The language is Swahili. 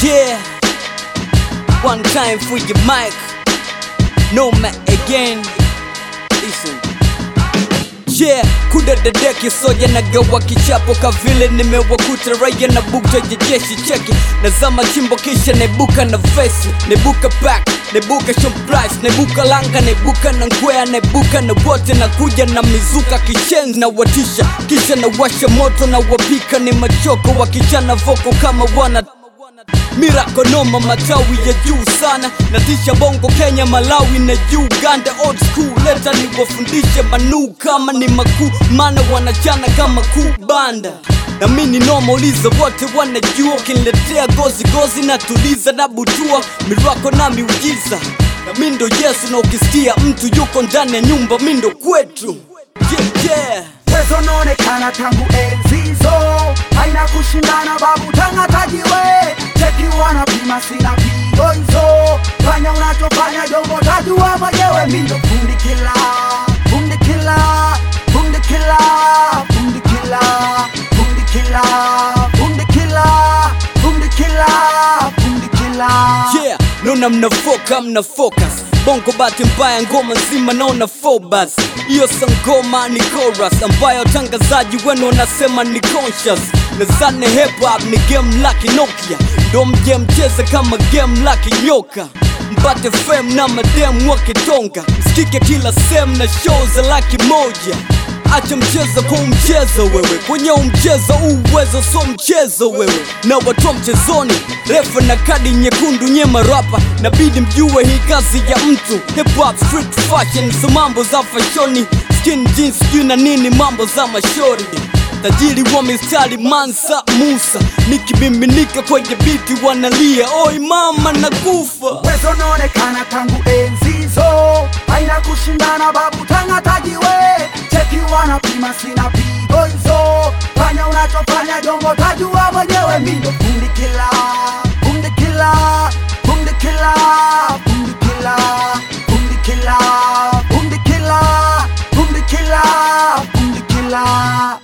Yeah, one time for your mic. No man again. Listen. Yeah, kuda dadeki soja na gawa kichapo kavile nimewakuta raia na bukta ya jeshi cheki nazama chimbo kisha nebuka na vesi nebuka back nebuka shomprice nebuka langa nebuka na ngwea nebuka na wote na kuja na mizuka kishenzi na watisha kisha na washa moto na wapika ni machoko wakichana voko kama wana Mirako noma matawi ya juu sana natisha bongo Kenya Malawi na Uganda old school leta niwafundishe manuu kama ni makuu maana wanachana kama kubanda na mi ni noma uliza wote wanajua ukiniletea gozi gozi na tuliza na butua mirako na miujiza na mi ndo Yesu na ukisikia mtu yuko ndani ya nyumba mi ndo kwetu yeah, yeah. Uwezo unaonekana tangu enzi hizo, haina kushindana babu tangatajiwe cheki wanapima sina pigo hizo, fanya unachofanya jongo tajua mwenyewe, mi ndo fundi kila fundi kila fundi kila fundi kila fundi kila fundi kila fundi kila fundi kila Yeah, naona mnafoka mna focus bongo bahati mbaya ngoma nzima naona fobas hiyo sangoma ni chorus ambayo watangazaji wenu wanasema ni conscious nazane hip hop ni game laki Nokia ndo mje mcheze kama game laki nyoka mpate fame na madem wakitonga msikike kila sehemu na show za laki moja Acha mchezo kwa mchezo wewe, kwenye umchezo uwezo so mchezo wewe, na watoa mchezoni refa na kadi nyekundu nye marapa, nabidi mjue hii kazi ya mtu. Hip hop street fashion, so mambo za fashoni, skin jeans sijui na nini, mambo za mashori tajiri wa mistari Mansa Musa, nikimiminika kwenye biti wanalia, oi mama nakufa. Uwezo unaonekana tangu enzi hizo, haina kushindana babu tangatajiwe cheki wanapima sina pigo hizo, fanya unachofanya jongo tajua mwenyewe, mi ndo fundi kila fundi kila fundi kila fundi kila fundi kila fundi kila fundi kila fundi kila